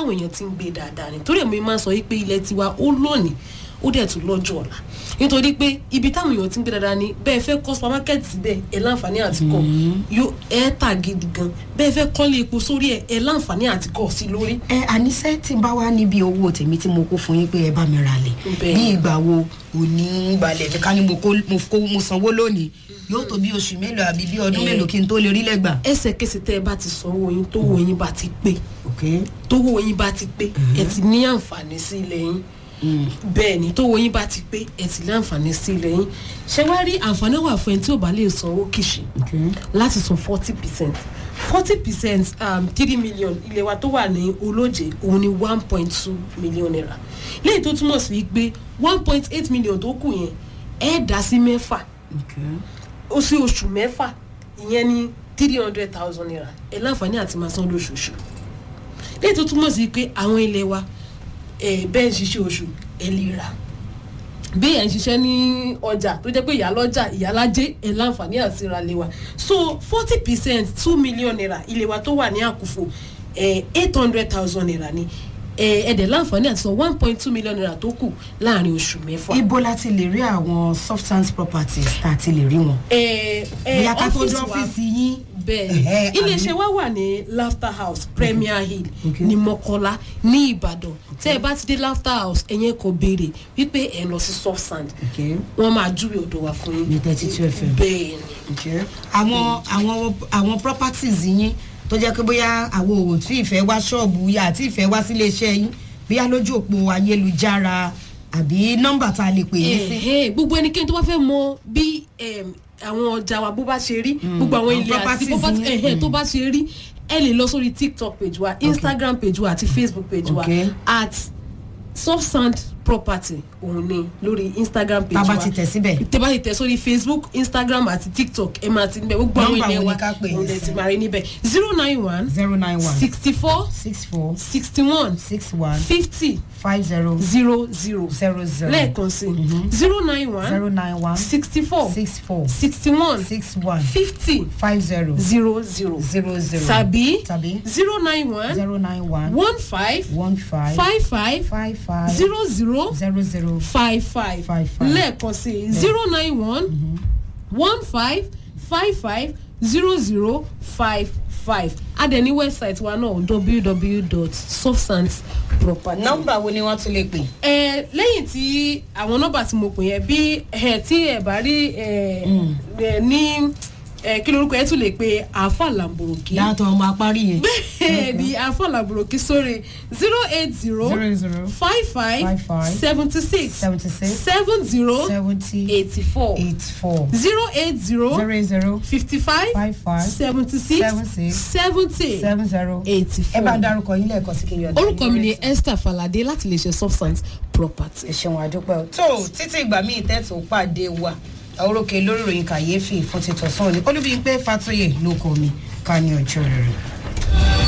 táwọn èèyàn ti ń gbé dáadáa ni torí èmi máa ń sọ yìí pé ilẹ̀ tiwa ó lónìí ó dẹ̀ tún lọ́jọ́ ọ̀la nítorí pé ibi táwọn èèyàn ti ń gbé dáadáa ni bẹ́ẹ̀ fẹ́ kọ́ supermarket síbẹ̀ ẹ̀ láǹfààní àti kọ́ yóò ẹ̀ tà gidi gan bẹ́ẹ̀ fẹ́ kọ́lé epo sórí ẹ̀ ẹ̀ láǹfààní àti kọ́ sí lórí. ẹ àníṣe tí n bá wá níbi owó tèmi tí mo kó fún yín pé ẹ bá mi ra lẹ̀ Bẹ́ẹ̀. bí ìgbà wo òní balẹ̀ mi ká ní mo kó mo kó mo sanwó lónìí yóò tó bí oṣù mélòó àbí bí ọdún Eh. mélòó kí n tó lè rí lẹ́gbà. ẹsẹ̀kẹsẹ̀ tẹ́ ẹ bá ti sanwó yín tó wo yín bá ti pé ok tó wo yín bá ti pé ẹ ti ní àǹfààní sí ilẹ̀ yín bẹ́ẹ̀ ni tó wo yín bá ti pé ẹ ti ní àǹfààní sí ilẹ̀ yín ṣé wá rí àǹfààní wà fún ẹni tí ò bá lè sanwó kìṣì ok láti san forty percent forty percent three million ilé wa tó wà ní olóje òun ni one point two million naira lẹ́yìn tó túmọ̀ sí pé one point eight million tó kù yẹn ẹ̀ dá sí mẹ́fà ok ó sí oṣù mẹ́fà ìyẹn ní three hundred thousand naira ẹ̀ láǹfààní àti máa san lóṣooṣù lẹ́yìn tó túmọ̀ sí pé àwọn ilé wa ẹ̀ bẹ́ẹ̀ ń ṣiṣẹ́ oṣù ẹ̀ lè rà bí ẹ̀ ń ṣiṣẹ́ ní ọjà tó jẹ́ pé ìyálọ́jà ìyálájẹ́ ẹ̀ láǹfààní àti ra lé wa so forty percent two million naira ilé wa tó wà ní àkùfò eight hundred thousand naira ni ẹ̀ ẹ̀dẹ̀ láǹfààní àti san one point two million naira tó kù láàrin oṣù mẹ́fà. ibo la ti lè rí àwọn substance properties tá a ti lè rí wọn. ẹ̀ ẹ̀ bí akátó dé ọ́fíìsì wa ọ́fíìsì yín. bẹ́ẹ̀ Ẹ̀hẹ́, iléeṣẹ́ àbí? wa wà ní laughter house premier hill Okay. ní mọ́kọ́lá ní ìbàdàn tẹ́ ẹ bá ti dé laughter house ẹ̀yẹn kò béèrè wípé ẹ̀ lọ sí soft sand ok wọ́n máa júwe ọ̀dọ̀ wa fún yín ní thirty two fm. bẹ́ẹ̀ ni ok àwọn àwọn àwọn properties yín tó jẹ́ pé bóyá àwọn òwò tí ìfẹ́ wá ṣọ́ọ̀bù yá àti ìfẹ́ wá sílé iṣẹ́ yín bóyá lójú òpó ayélujára àbí nọ́mbà tá a lè pè yín sí. Ẹ̀hẹ́, gbogbo ẹnikẹ́ni tó bá fẹ́ mọ bí em, àwọn ọjà wa bó bá ṣe rí gbogbo àwọn àwọn ilé àti properties property yín. ẹ̀hẹ́ tó bá ṣe rí ẹ lè lọ sórí tiktok page wa instagram page wa àti facebook page wa Okay. at soft sand property òun ni lórí instagram page tá a wa bá ti tẹ̀ síbẹ̀. tẹ bá ti tẹ sórí facebook instagram àti tiktok ẹ máa ti níbẹ̀ gbogbo àwọn Nọ́mbà ilé wo ni wa ká pè yín òun lè sí? ti máa rí níbẹ̀ zero nine one zero nine one sixty four six four sixty one six one fifty five zero zero zero zero zero lẹ́ẹ̀kan sí zero nine one zero nine one sixty four six four sixty one six one fifty five zero zero zero zero zero tàbí tàbí zero nine one zero nine one one five one five five five five five zero zero zero zero five five Five five. lẹ́ẹ̀kan sí zero nine one one five five five zero zero five five adẹ̀ní website wa náà www.substanceproperty. nọ́mbà wo ni wọ́n tún lè pè. ẹ lẹ́yìn tí àwọn nọ́mbà tí mo pè yẹn bí ẹ tí ẹ bá rí ẹ ẹ ní ẹ kí lorúkọ ẹ tún lè pe àáfà làǹbòròkì yàtọ̀ ọmọ apárí yẹn. bẹ́ẹ̀ ni àáfà làǹbòròkì sórí zero eight zero zero zero five five Five five seventy six seventy six seven zero seventy eighty four eight four zero eight zero zero zero fifty five five five seventy six seven six seventy seven zero. eighty ẹ bá four dárúkọ yín lẹ́ẹ̀kan sí kiri ọ̀dọ́. orúkọ mi ni esther falade láti lè ṣe substance property. ẹ ṣeun àdúpẹ́ o. tó títí ìgbà míì tẹ́tù pàdé wa àwòrókè lórí ìròyìn kàyéfì fún títọ̀ sọ́ọ̀ni olúbíyìn pé fatoyè ló kọ́ mi ká ní ọjọ́ rẹ̀.